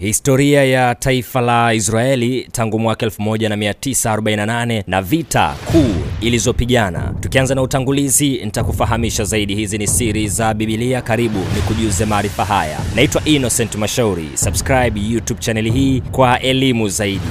Historia ya taifa la Israeli tangu mwaka 1948 na vita kuu ilizopigana. Tukianza na utangulizi, nitakufahamisha zaidi. Hizi ni siri za Biblia. Karibu ni kujuze maarifa haya. Naitwa Innocent Mashauri. Subscribe YouTube chaneli hii kwa elimu zaidi.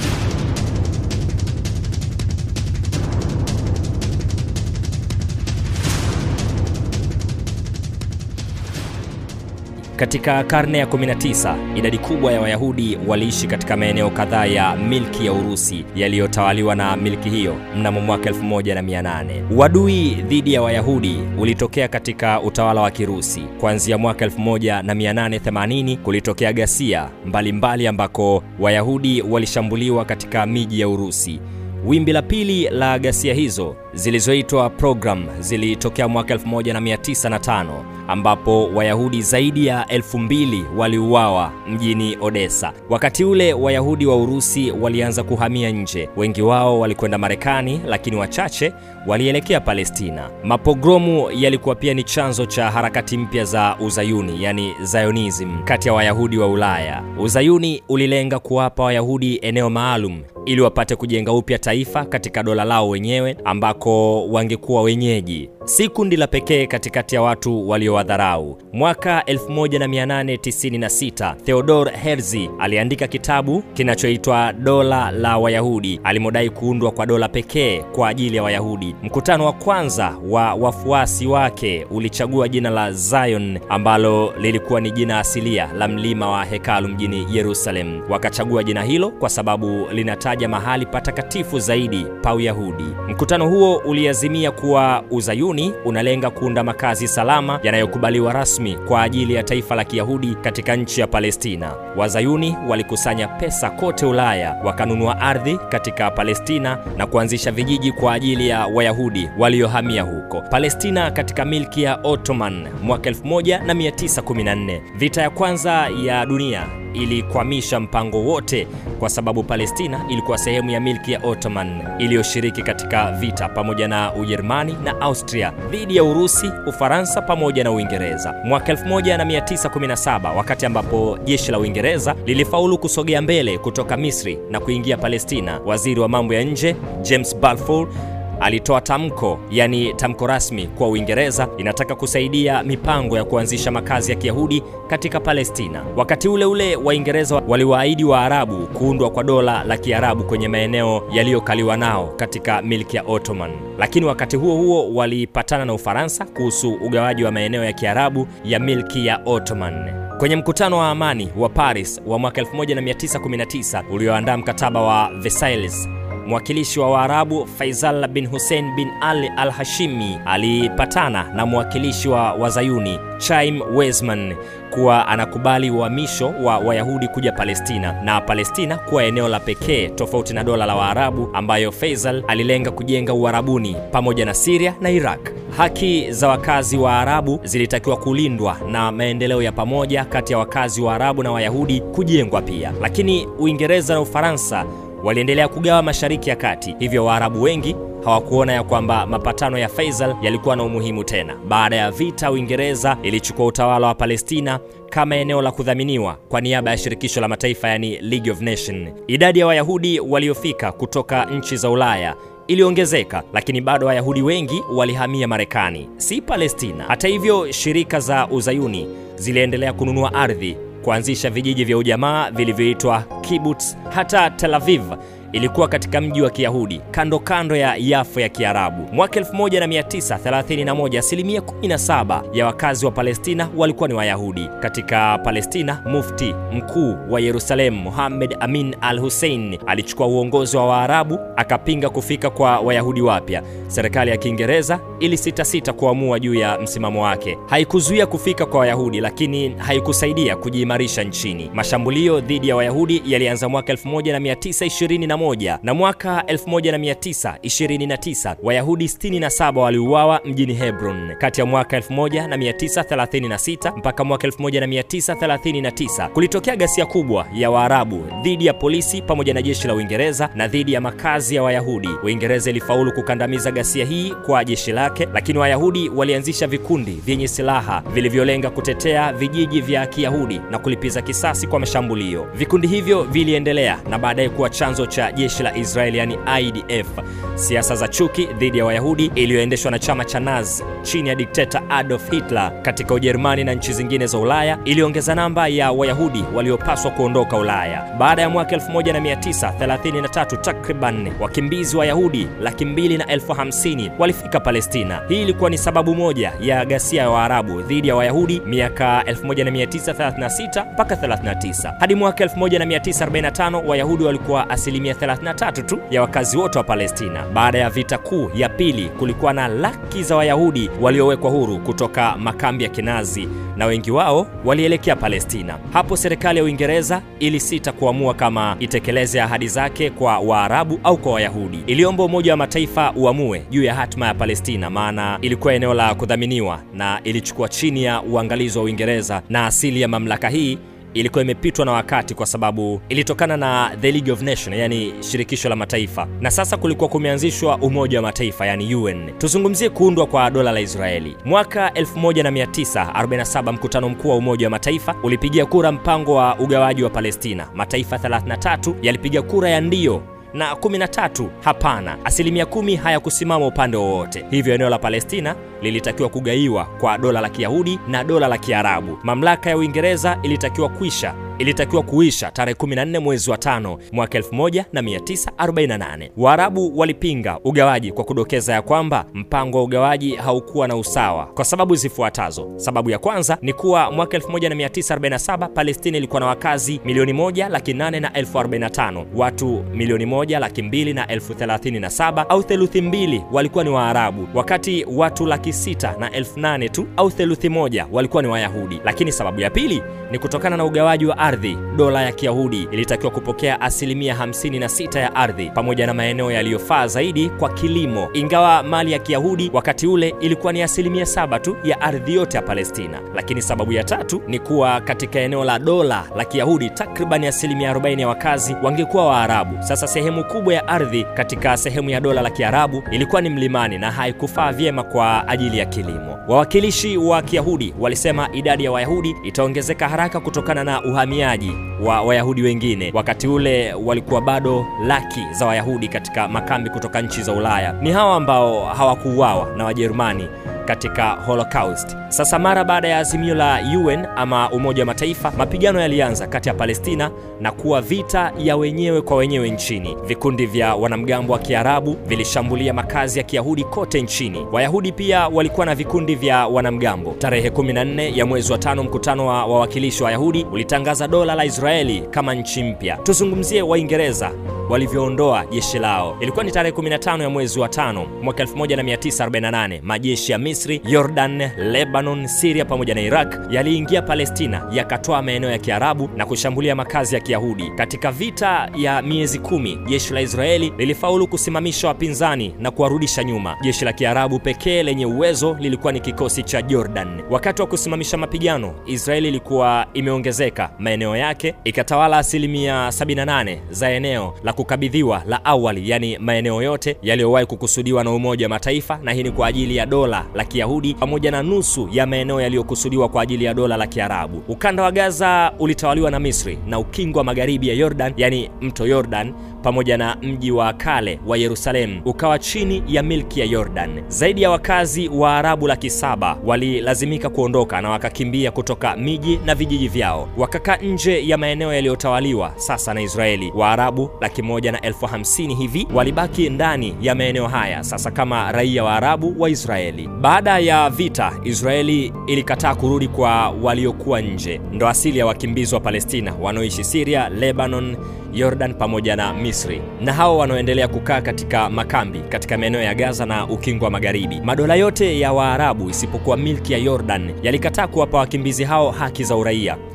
Katika karne ya 19 idadi kubwa ya Wayahudi waliishi katika maeneo kadhaa ya milki ya Urusi yaliyotawaliwa na milki hiyo mnamo mwaka 1800. Uadui dhidi ya Wayahudi ulitokea katika utawala wa Kirusi. Kuanzia mwaka 1880 kulitokea ghasia mbalimbali ambako Wayahudi walishambuliwa katika miji ya Urusi. Wimbi la pili la ghasia hizo zilizoitwa program zilitokea mwaka 1905 ambapo Wayahudi zaidi ya elfu mbili waliuawa mjini Odessa. Wakati ule Wayahudi wa Urusi walianza kuhamia nje. Wengi wao walikwenda Marekani, lakini wachache walielekea Palestina. Mapogromu yalikuwa pia ni chanzo cha harakati mpya za Uzayuni, yani Zionism, kati ya Wayahudi wa Ulaya. Uzayuni ulilenga kuwapa Wayahudi eneo maalum ili wapate kujenga upya taifa katika dola lao wenyewe ambako wangekuwa wenyeji, si kundi la pekee katikati ya watu waliowadharau. Mwaka 1896 Theodor Herzl aliandika kitabu kinachoitwa Dola la Wayahudi, alimodai kuundwa kwa dola pekee kwa ajili ya Wayahudi. Mkutano wa kwanza wa wafuasi wake ulichagua jina la Zion ambalo lilikuwa ni jina asilia la mlima wa hekalu mjini Yerusalem. Wakachagua jina hilo kwa sababu linataja mahali patakatifu zaidi pa Uyahudi. Mkutano huo uliazimia kuwa Uzayuni unalenga kuunda makazi salama yanayokubaliwa rasmi kwa ajili ya taifa la Kiyahudi katika nchi ya Palestina. Wazayuni walikusanya pesa kote Ulaya, wakanunua ardhi katika Palestina na kuanzisha vijiji kwa ajili ya Wayahudi waliohamia huko. Palestina katika milki ya Ottoman mwaka 1914. Vita ya kwanza ya dunia ilikwamisha mpango wote kwa sababu Palestina ilikuwa sehemu ya milki ya Ottoman iliyoshiriki katika vita pamoja na Ujerumani na Austria dhidi ya Urusi, Ufaransa pamoja na Uingereza. Mwaka 1917 wakati ambapo jeshi la Uingereza lilifaulu kusogea mbele kutoka Misri na kuingia Palestina, waziri wa mambo ya nje James Balfour alitoa tamko yani tamko rasmi kwa Uingereza inataka kusaidia mipango ya kuanzisha makazi ya Kiyahudi katika Palestina. Wakati ule ule Waingereza waliwaahidi Waarabu kuundwa kwa dola la Kiarabu kwenye maeneo yaliyokaliwa nao katika milki ya Ottoman, lakini wakati huo huo walipatana na Ufaransa kuhusu ugawaji wa maeneo ya Kiarabu ya milki ya Ottoman. Kwenye mkutano wa amani wa Paris wa mwaka 1919 ulioandaa mkataba wa Versailles mwakilishi wa Waarabu Faisal bin Hussein bin Ali al Hashimi alipatana na mwakilishi wa Wazayuni Chaim Weizmann kuwa anakubali uhamisho wa Wayahudi kuja Palestina na Palestina kuwa eneo la pekee tofauti na dola la Waarabu ambayo Faisal alilenga kujenga Uarabuni pamoja na Syria na Iraq. Haki za wakazi wa Arabu zilitakiwa kulindwa na maendeleo ya pamoja kati ya wakazi wa Arabu na Wayahudi kujengwa pia, lakini Uingereza na Ufaransa waliendelea kugawa Mashariki ya Kati, hivyo Waarabu wengi hawakuona ya kwamba mapatano ya Faisal yalikuwa na umuhimu tena. Baada ya vita, Uingereza ilichukua utawala wa Palestina kama eneo la kudhaminiwa kwa niaba ya shirikisho la mataifa, yani League of Nations. Idadi ya Wayahudi waliofika kutoka nchi za Ulaya iliongezeka, lakini bado Wayahudi wengi walihamia Marekani, si Palestina. Hata hivyo, shirika za Uzayuni ziliendelea kununua ardhi kuanzisha vijiji vya ujamaa vilivyoitwa kibbutz. Hata Tel Aviv ilikuwa katika mji wa Kiyahudi kando kando ya Yafo ya Kiarabu. Mwaka 1931 asilimia 17 ya wakazi wa Palestina walikuwa ni Wayahudi. Katika Palestina, mufti mkuu wa Yerusalemu Muhammad Amin al Hussein alichukua uongozi wa Waarabu, akapinga kufika kwa Wayahudi wapya. Serikali ya Kiingereza ilisitasita kuamua juu ya msimamo wake. Haikuzuia kufika kwa Wayahudi, lakini haikusaidia kujiimarisha nchini. Mashambulio dhidi ya Wayahudi yalianza mwaka 1921 11 na mwaka 1929 Wayahudi 67 waliuawa mjini Hebron. Kati ya mwaka 1936 mpaka mwaka 1939 kulitokea ghasia kubwa ya Waarabu dhidi ya polisi pamoja na jeshi la Uingereza na dhidi ya makazi ya Wayahudi. Uingereza ilifaulu kukandamiza ghasia hii kwa jeshi lake, lakini Wayahudi walianzisha vikundi vyenye silaha vilivyolenga kutetea vijiji vya Kiyahudi na kulipiza kisasi kwa mashambulio. Vikundi hivyo viliendelea na baadaye kuwa chanzo cha jeshi la Israeli yani IDF. Siasa za chuki dhidi ya Wayahudi iliyoendeshwa na chama cha Nazi chini ya dikteta Adolf Hitler katika Ujerumani na nchi zingine za Ulaya iliongeza namba ya Wayahudi waliopaswa kuondoka Ulaya. Baada ya mwaka 1933 takriban wakimbizi Wayahudi laki mbili na elfu hamsini walifika Palestina. Hii ilikuwa ni sababu moja ya ghasia ya Waarabu dhidi ya Wayahudi miaka 1936 mpaka 39. Hadi mwaka 1945 Wayahudi walikuwa asilimia 33 tu ya wakazi wote wa Palestina. Baada ya vita kuu ya pili, kulikuwa na laki za Wayahudi waliowekwa huru kutoka makambi ya Kinazi na wengi wao walielekea Palestina. Hapo serikali ya Uingereza ilisita kuamua kama itekeleze ahadi zake kwa Waarabu au kwa Wayahudi. Iliomba Umoja wa Mataifa uamue juu ya hatma ya Palestina, maana ilikuwa eneo la kudhaminiwa na ilichukua chini ya uangalizi wa Uingereza, na asili ya mamlaka hii ilikuwa imepitwa na wakati kwa sababu ilitokana na the League of Nations, yani shirikisho la mataifa, na sasa kulikuwa kumeanzishwa Umoja wa Mataifa, yani UN. Tuzungumzie kuundwa kwa dola la Israeli. Mwaka 1947 mkutano mkuu wa Umoja wa Mataifa ulipigia kura mpango wa ugawaji wa Palestina. Mataifa 33 yalipiga kura ya ndio na 13 hapana. Asilimia kumi hayakusimama upande wowote, hivyo eneo la Palestina lilitakiwa kugaiwa kwa dola la Kiyahudi na dola la Kiarabu. Mamlaka ya Uingereza ilitakiwa kuisha ilitakiwa kuisha tarehe 14 mwezi wa tano mwaka 1948. Waarabu walipinga ugawaji kwa kudokeza ya kwamba mpango wa ugawaji haukuwa na usawa kwa sababu zifuatazo. Sababu ya kwanza ni kuwa mwaka 1947 Palestina ilikuwa na wakazi milioni moja laki nane na elfu arobaini na tano. Watu milioni moja laki mbili na elfu thelathini na saba au theluthi mbili walikuwa ni Waarabu, wakati watu laki sita na elfu nane tu au theluthi moja walikuwa ni Wayahudi. Lakini sababu ya pili ni kutokana na ugawaji wa ardhi. Dola ya Kiyahudi ilitakiwa kupokea asilimia 56 ya ardhi pamoja na maeneo yaliyofaa zaidi kwa kilimo, ingawa mali ya Kiyahudi wakati ule ilikuwa ni asilimia saba tu ya ardhi yote ya Palestina. Lakini sababu ya tatu ni kuwa katika eneo la dola la Kiyahudi takribani asilimia 40 ya wakazi wangekuwa Waarabu. Sasa sehemu kubwa ya ardhi katika sehemu ya dola la Kiarabu ilikuwa ni mlimani na haikufaa vyema kwa ajili ya kilimo. Wawakilishi wa Kiyahudi walisema idadi ya Wayahudi itaongezeka haraka kutokana na uhamiaji wa Wayahudi wengine. Wakati ule walikuwa bado laki za Wayahudi katika makambi kutoka nchi za Ulaya. Ni hawa ambao hawakuuawa na Wajerumani katika Holocaust. Sasa mara baada ya azimio la UN ama Umoja wa Mataifa, mapigano yalianza kati ya Palestina na kuwa vita ya wenyewe kwa wenyewe nchini. Vikundi vya wanamgambo wa Kiarabu vilishambulia makazi ya Kiyahudi kote nchini. Wayahudi pia walikuwa na vikundi vya wanamgambo. Tarehe 14 ya mwezi wa tano, mkutano wa wawakilishi wa Wayahudi ulitangaza dola la Israeli kama nchi mpya. Tuzungumzie Waingereza walivyoondoa jeshi lao. Ilikuwa ni tarehe 15 ya mwezi wa tano mwaka 1948. Majeshi ya Misri, Jordan, Lebanon, Syria pamoja na Iraq yaliingia Palestina, yakatoa maeneo ya Kiarabu na kushambulia makazi ya Kiyahudi. Katika vita ya miezi kumi, jeshi la Israeli lilifaulu kusimamisha wapinzani na kuwarudisha nyuma. Jeshi la Kiarabu pekee lenye uwezo lilikuwa ni kikosi cha Jordan. Wakati wa kusimamisha mapigano, Israeli ilikuwa imeongezeka maeneo yake, ikatawala asilimia 78 za eneo la kukabidhiwa la awali, yani maeneo yote yaliyowahi kukusudiwa na Umoja wa Mataifa, na hii ni kwa ajili ya dola la Kiyahudi pamoja na nusu ya maeneo yaliyokusudiwa kwa ajili ya dola la Kiarabu. Ukanda wa Gaza ulitawaliwa na Misri na ukingo wa magharibi ya Jordan, yani mto Jordan pamoja na mji wa kale wa Yerusalemu ukawa chini ya milki ya Jordan. Zaidi ya wakazi wa Arabu laki saba walilazimika kuondoka na wakakimbia kutoka miji na vijiji vyao, wakakaa nje ya maeneo yaliyotawaliwa sasa na Israeli. Waarabu laki moja na elfu hamsini hivi walibaki ndani ya maeneo haya sasa kama raia wa Arabu wa Israeli. Baada ya vita, Israeli ilikataa kurudi kwa waliokuwa nje, ndo asili ya wakimbizi wa Palestina wanaoishi Syria, Lebanon, Jordan pamoja na Misri, na hao wanaoendelea kukaa katika makambi katika maeneo ya Gaza na ukingo wa Magharibi. Madola yote ya Waarabu isipokuwa milki ya Jordan yalikataa kuwapa wakimbizi hao haki za uraia.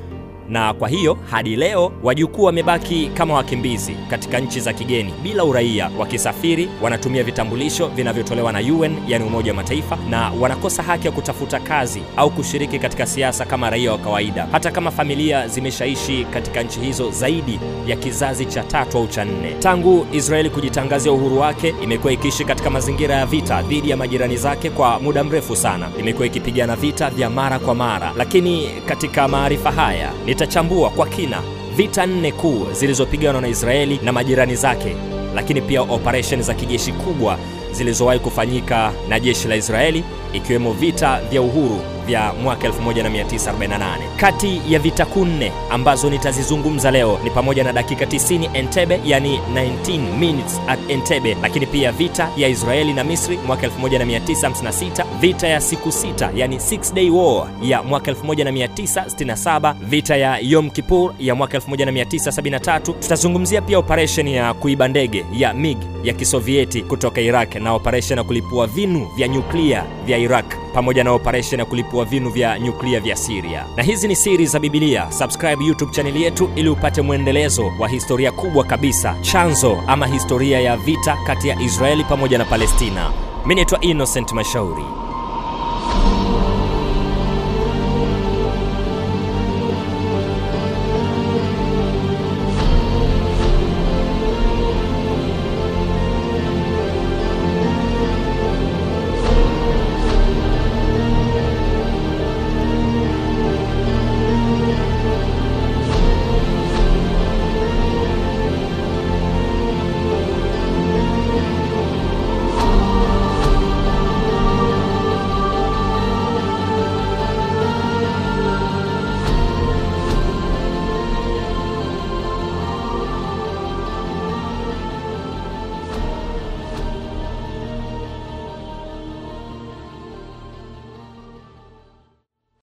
na kwa hiyo hadi leo wajukuu wamebaki kama wakimbizi katika nchi za kigeni bila uraia. Wakisafiri wanatumia vitambulisho vinavyotolewa na UN, yani Umoja wa Mataifa, na wanakosa haki ya kutafuta kazi au kushiriki katika siasa kama raia wa kawaida, hata kama familia zimeshaishi katika nchi hizo zaidi ya kizazi cha tatu au cha nne. Tangu Israeli kujitangazia uhuru wake, imekuwa ikiishi katika mazingira ya vita dhidi ya majirani zake kwa muda mrefu sana. Imekuwa ikipigana vita vya mara kwa mara, lakini katika maarifa haya nitachambua kwa kina vita nne kuu zilizopiganwa na Israeli na majirani zake, lakini pia operesheni za kijeshi kubwa zilizowahi kufanyika na jeshi la Israeli ikiwemo vita vya uhuru vya mwaka 1948. Kati ya vita kuu nne ambazo nitazizungumza leo ni pamoja na dakika 90 Entebbe, yani 19 minutes at Entebbe, lakini pia vita ya Israeli na Misri mwaka 1956, vita ya siku sita, yani six day war ya mwaka 1967, vita ya Yom Kippur ya mwaka 1973. Tutazungumzia pia operesheni ya kuiba ndege ya MiG ya Kisovieti kutoka Iraq na operesheni ya kulipua vinu vya nyuklia vya Iraq pamoja na operesheni ya kulipua vinu vya nyuklia vya Syria. Na hizi ni siri za Biblia. Subscribe YouTube chaneli yetu ili upate mwendelezo wa historia kubwa kabisa, chanzo ama historia ya vita kati ya Israeli pamoja na Palestina. Mimi naitwa Innocent Mashauri.